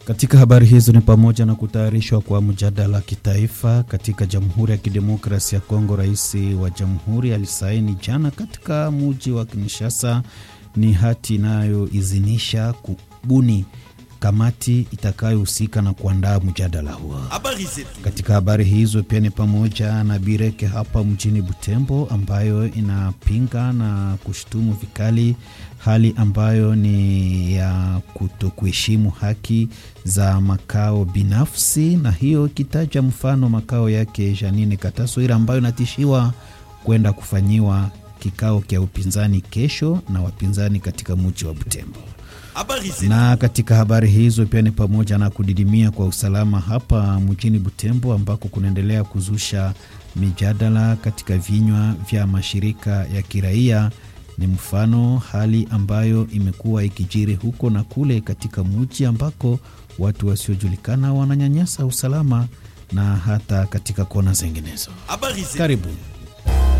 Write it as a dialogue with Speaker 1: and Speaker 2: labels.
Speaker 1: Katika habari hizo ni pamoja na kutayarishwa kwa mjadala kitaifa katika Jamhuri ya Kidemokrasia ya Kongo. Rais wa jamhuri alisaini jana katika muji wa Kinshasa ni hati inayoidhinisha kubuni kamati itakayohusika na kuandaa mjadala huo. Katika habari hizo pia ni pamoja na Bireke hapa mjini Butembo, ambayo inapinga na kushutumu vikali hali ambayo ni ya kutokuheshimu haki za makao binafsi, na hiyo ikitaja mfano makao yake Janine Kataswira ambayo inatishiwa kwenda kufanyiwa kikao kya upinzani kesho na wapinzani katika mji wa Butembo na katika habari hizo pia ni pamoja na kudidimia kwa usalama hapa mjini Butembo ambako kunaendelea kuzusha mijadala katika vinywa vya mashirika ya kiraia. Ni mfano hali ambayo imekuwa ikijiri huko na kule katika mji ambako watu wasiojulikana wananyanyasa usalama na hata katika kona zinginezo. Karibu.